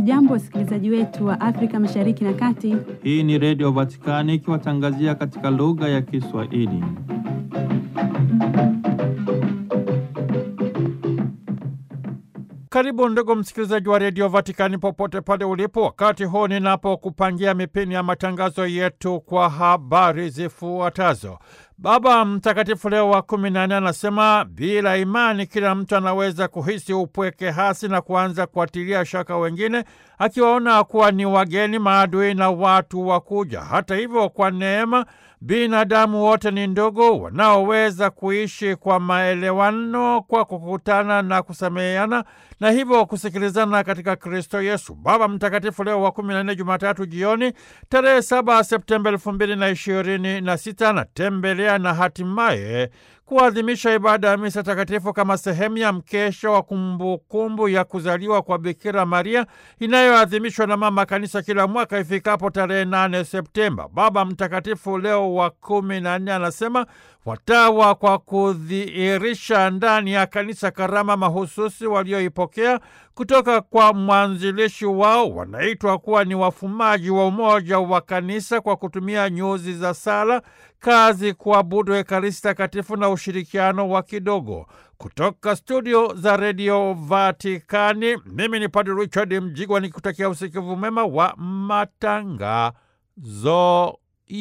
Hamjambo, wasikilizaji wetu wa Afrika Mashariki na Kati. Hii ni Redio Vatikani ikiwatangazia katika lugha ya Kiswahili. Karibu ndugu msikilizaji wa redio Vatikani popote pale ulipo, wakati huu ninapokupangia mipini ya matangazo yetu kwa habari zifuatazo. Baba Mtakatifu Leo wa kumi na nne anasema bila imani kila mtu anaweza kuhisi upweke hasi na kuanza kuatilia shaka wengine, akiwaona kuwa ni wageni, maadui na watu wa kuja. Hata hivyo, kwa neema binadamu wote ni ndugu wanaoweza kuishi kwa maelewano, kwa kukutana na kusameheana na hivyo kusikilizana katika Kristo Yesu. Baba Mtakatifu Leo wa kumi na nne, Jumatatu jioni tarehe saba Septemba elfu mbili na ishirini na sita anatembelea na hatimaye kuadhimisha ibada ya misa takatifu kama sehemu ya mkesha wa kumbukumbu ya kuzaliwa kwa Bikira Maria inayoadhimishwa na Mama Kanisa kila mwaka ifikapo tarehe 8 Septemba. Baba Mtakatifu Leo wa kumi na nne anasema watawa kwa kudhihirisha ndani ya kanisa karama mahususi walioipokea kutoka kwa mwanzilishi wao wanaitwa kuwa ni wafumaji wa umoja wa kanisa kwa kutumia nyuzi za sala, kazi, kuabudu Ekaristi Takatifu na ushirikiano wa kidogo. Kutoka studio za redio Vatikani, mimi ni Padre Richard Mjigwa nikutakia usikivu mema wa matangazo